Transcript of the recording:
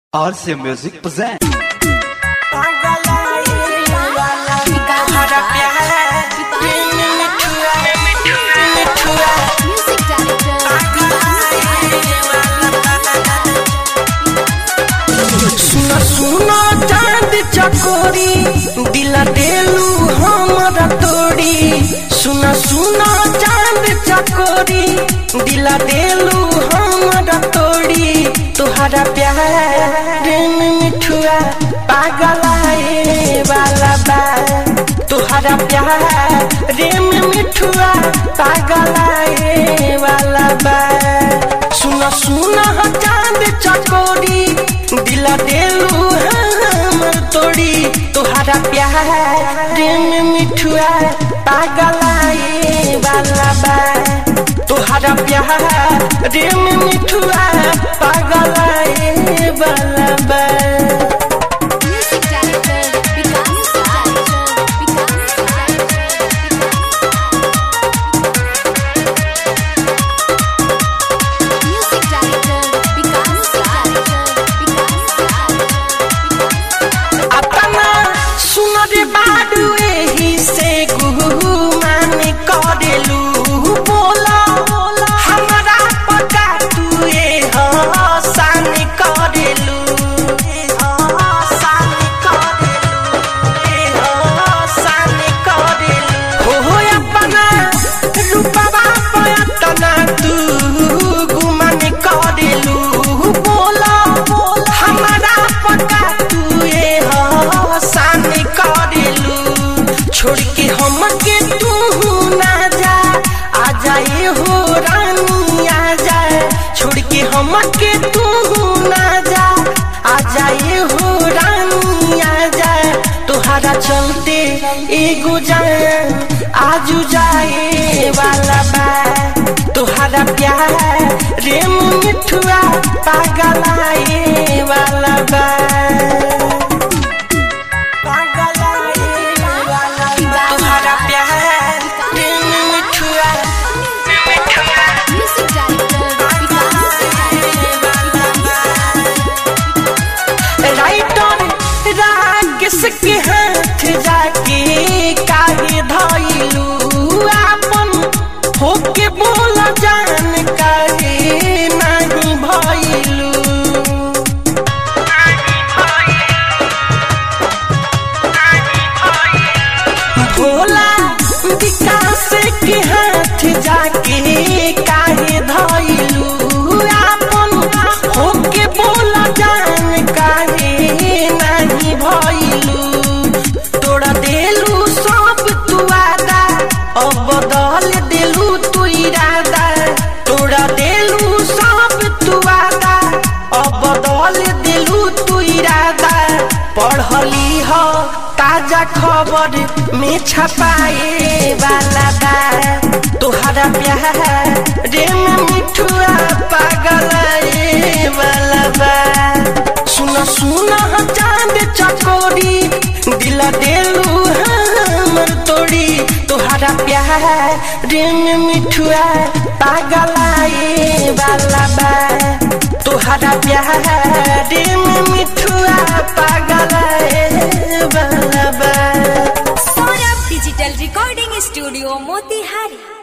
RC Music present. Music सुना सुना चांद चकोरी दिला देलू हमरा तोड़ी सुना सुना चांद चकोरी दिला देलू हमरा तोड़ी तुहरा प्यार में मिठुआ पागलाए वाला बा तुहरा प्यार में मिठुआ पागलाए वाला बा सुना सुना चांद चकोरी दिला देलू हमर तोड़ी तुहरा प्यार में मिठुआ पागलाए वाला बा तुहरा प्यार में मिठुआ पागलाए वाला बा director, Vikas director, Vikas director. Music director, Vikas director, Vikas अपना सुनर बाडू एही से गुमान करेलू बोला हमरा पता तू ए हसान करेलू ए हसान करेलू ए हसान करेलू हो अपना रूपवा पयतना तू गुमान करेलू बोला हमरा पता तू ए हसान करेलू छोड़ के हम के तू ना जा आ जाए हो रानी आ जाए छोड़ के हम के तू ना जा आ जाए हो रानी आ जाए तोहरा चलते एगो जाए आजू जाए वाला बा तोहरा प्यार रेम मिठुआ पागलाए वाला बा तुम्हारा प्यार दिल में मिठुआ Music director, राइटर राकेश के हाथ जाके काहे धइलू आपन होके बोल जान काहे नहीं भइलू भोला विकास के हाथ जाके काहे धइलू आपन होके बोल जान काहे नहीं भइलू तोड़ा देलू सब तू आदा अब बदल देलू तू इरादा तोड़ा देलू सब तू आदा अब बदल देलू तू इरादा पढ़ली हो ताजा खबर में छपाए वाला बा तोहरा प्यार रे में मिठुआ पागल वाला बा सुना सुना चांद चकोरी दिल देलू हमर तोड़ी तोहरा प्यार रे में मिठुआ पागलाए वाला बा तोहरा प्यार रे में मिठुआ पागलाए वाला बा Saurabh digital recording studio Motihari